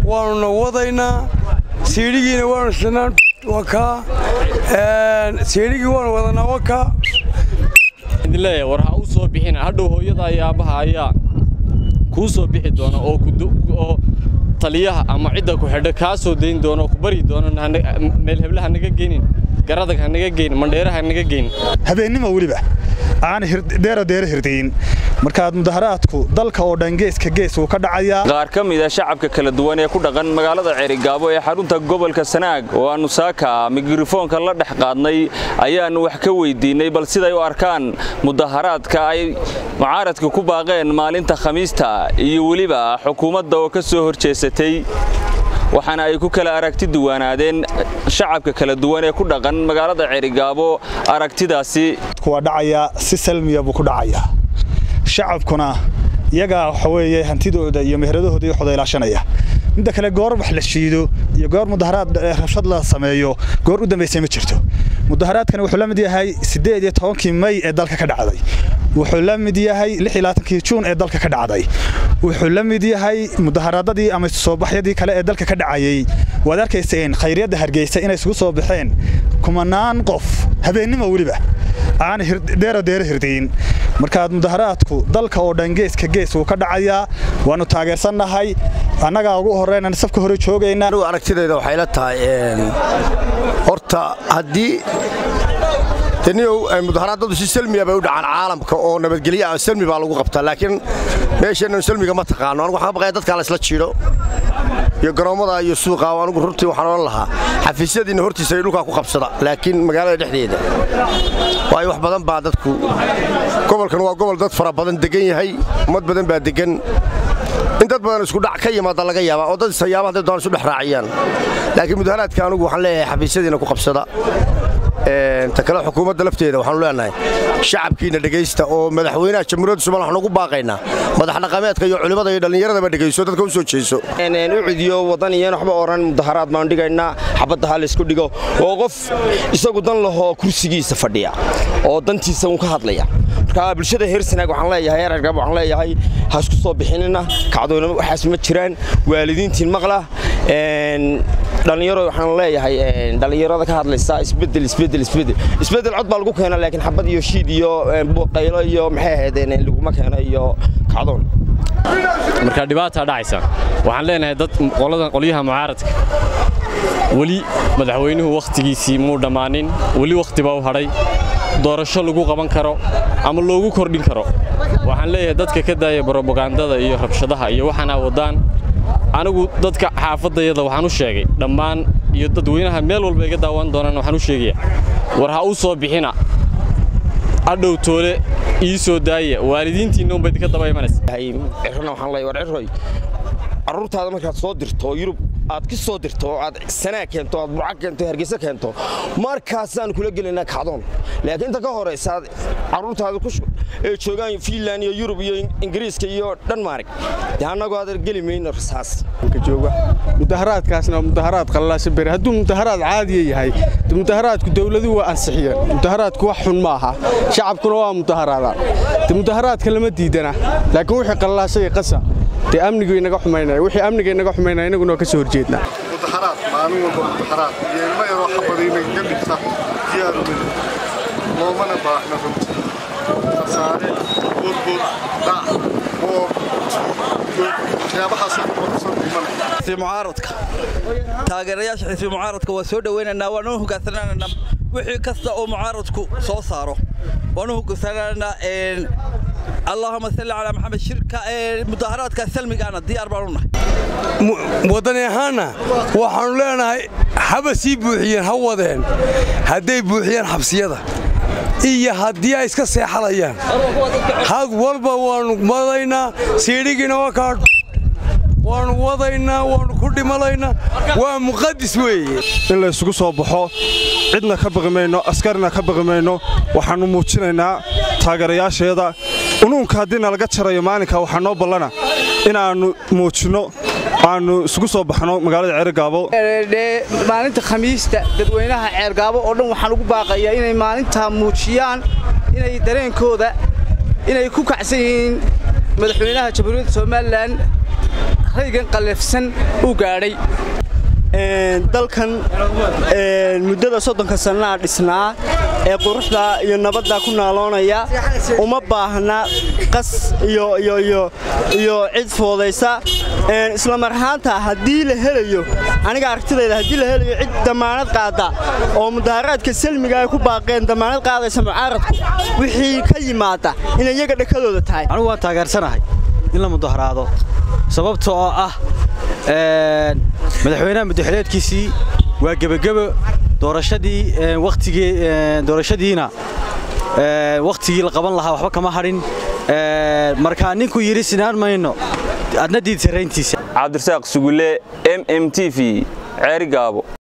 waanuna wadaynaa siidhigiina waanu sinaan wakaa siidhigii waanu wadanaa wakaa idin leeyahay war ha u soo bixina hadhow hooyada iyo aabbaha ayaa kuu soo bixi doona oo oo taliyaha ama cidda ku xidha kaa soo dayn doona oo ku bari doona meel hebla ha naga geynin garadag ha naga geynin mandheera ha naga geynin habeennimo weliba aan deero deero hirdayin markaad mudaharaadku dalka oo dhan geeska gees wuu ka dhacayaa qaar ka mid a shacabka kala duwan ee ku dhaqan magaalada ceerigaabo ee xarunta gobolka sanaag oo aannu saaka mikrofoonka la dhex qaadnay ayaannu wax ka weydiinnay bal siday u arkaan mudaharaadka ay mucaaradka ku baaqeen maalinta khamiista iyo weliba xukuumadda oo ka soo horjeesatay waxaana ay ku kala aragti duwanaadeen shacabka kala duwan ee ku dhaqan magaalada ceerigaabo aragtidaasi waa dhacayaa si salmiya buu ku dhacayaa shacabkuna iyagaa waxa weeye hantidooda iyo meheradahooda iyo waxooda ilaashanaya midda kale goor wax la shiido iyo goor mudaharaad rabshad la sameeyo goor u dambaysay ma jirto mudaharaadkani wuxuu la mid yahay siddeed iyo tobankii may ee dalka ka dhacday wuxuu la mid yahay lix iyo labaatankii juun ee dalka ka dhacday wuxuu la mid yahay mudaharaadadii ama soobaxyadii kale ee dalka ka dhacayey waad arkayseen khayryadda hargeysa inay isugu soo baxeen kumanaan qof habeennimo weliba aan deero deero hirdayin markaad mudaharaadku dalka oo dhan geeska gees wuu ka dhacayaa waannu taageersannahay annagaa ugu horreynan safka hore joogaynaa anugu aragtidayda waxay la tahay horta haddii taniyow mudaharaadadu si salmiya bay u dhacaan caalamka oo nabadgelyo ah salmi baa lagu qabtaa laakiin meesheennan salmiga ma taqaano anugu waxaan baqaya dadkaa la isla jiidho iyo garoommada iyo suuqa anugu runtii waxaan odhan lahaa xafiisyadiinna hortiisa ay dhulkaa ku qabsada laakiin magaalada dhexdeeda waayo wax badan baa dadku gobolkan waa gobol dad fara badan degan yahay ummad badan baa degan in dad badan isku dhac ka yimaada laga yaaba oo dad isayaaba hadday doon isu dhex raaciyaan laakiin mudaharaadka anugu waxaan leeyahay xafiisyadiinna ku qabsada ta kale xukuumadda lafteeda waxaanu leenahay shacabkiina dhegaysta oo madaxweynaha jamhuuriyadda somaliya waxaan ugu baaqaynaa madax dhaqameedka iyo culimmada iyo dhallinyaradaba dhegayso dadka u soo jeeso u cidiyo wadaniyan waxba oran mudaharaad baan dhigaynaa xabadda ha laysku dhigo oo qof isagu dan lahoo kursigiisa fadhiya oo dantiisa uun ka hadlaya marka bulshada heer sanaag waxaan leeyahay heer argab waxaan leeyahay ha isku soo bixinina kacdoona waxaas ma jiraan waalidiintiin maqla dhallinyaro waxaan leeyahay dhallinyarada ka hadlaysa isbedel isbedel isbedel isbedel cod baa lagu keena laakiin xabad iyo shiid iyo qaylo iyo maxay ahaydeen laguma keeno iyo kacdoon marka dhibaataa dhacaysa waxaan leenahay dad qoladan qolyaha mucaaradka weli madaxweynuhu wakhtigiisii muu dhammaanin weli wakhti baa u hadhay doorasho lagu qaban karo ama loogu kordhin karo waxaan leeyahay dadka ka daaya brobagandada iyo rabshadaha iyo waxaana wadaan anigu dadka xaafadayada waxaan u sheegay dhammaan iyo dadweynaha meel walba iga daawan doonaan waxaan u sheegaya war ha u soo bixina hadhow toole ii soo daaya waalidiintiinna unba idinka daba imanaysa cirrona waxaan leeyahay war cirroy carruurtaada markaad soo dirto oo yurub aad ka soo dirto oo aad sanaa keento aad burca keento hargeysa keento markaasaan kula gelaynaa kacdoon laakiin inta ka horaysa aad carruurtaada ee joogaan fiinland iyo yurub iyo ingiriiska iyo dhanmaarig dee annagoo aad geli mayno rasaas jooga mudaharaadkaasna waa mudaharaad qallaasa bere hadduu mudaharaad caadiya yahay mudaharaadku dowladuhu waa ansixiyeen mudaharaadku wax xun ma aha shacabkuna waa mudaharaadaan de mudaharaadka lama diidana laakiin wixii qallaasa iyo qasa dee amnigu inaga xumaynaya wixii amniga inaga xumaynaya inaguna waa ka soo horjeednaa mudaharaad maalin walba mudaharaad iyo ilmo yaroo xabadayna ka dhigta diyaarumin loomana baahna runtii khasaare burbur dhac boob waxyaabahaasay kuqorsan dhimanaya mucaaradka taageerayaasha xisbi mucaaradka waa soo dhowaynaynaa waanu hogaansanaynaa wixii kasta oo mucaaradku soo saaro waanu hogaansanaynaa allahuma salli calaa maxamed shirka mudaharaadka salmigaana diyaar baan u nahay waddani ahaanna waxaannu leenahay haba sii buuxiyeen ha wadeen hadday buuxiyeen xabsiyada iyo haddii ay iska seexalayaan had walba waannu wadaynaa siidhigiina waa kaa waannu wadaynaa waannu ku dhimalaynaa waa muqadis weeye in la isugu soo baxo cidna ka baqi mayno askarina ka baqi mayno waxaannu muujinaynaa taageerayaasheeda unuunka haddii nalaga jarayo maalinka waxaa noo ballana inaannu muujinno aannu isugu soo baxno magaalada ceergaabo maalinta khamiista dadweynaha ceergaabo oo dhan waxaan ugu baaqayaa inay maalintaa muujiyaan inay dareenkooda inay ku kacsan yihiin madaxweynaha jamhuuriyadda somalilan raygan qallafsan u gaadhay dalkan muddada soddonka sannaa dhisnaa ee quruxda iyo nabadda ku naaloonaya uma baahna qas iyo cid foodaysa isla mar ahaanta haddii la helayo aniga aragtidayda haddii la helayo cid damaanad qaada oo mudaharaadka salmiga ay ku baaqeen damaanad qaadaysa mucaaradku wixii ka yimaada inay iyaga dhakadooda tahay anigu waan taageersanahay in la mudaharaado sababta oo ah madaxweynaha muddaxileedkiisii waa gebagebo doorashadii wakhtigii doorashadiina wakhtigii la qaban lahaa waxba kama hadhin markaa ninkuu yidhi sinaan mayno adna diid sarrayntiisa cabdirasaaq sugulle m m t v ceeri gaabo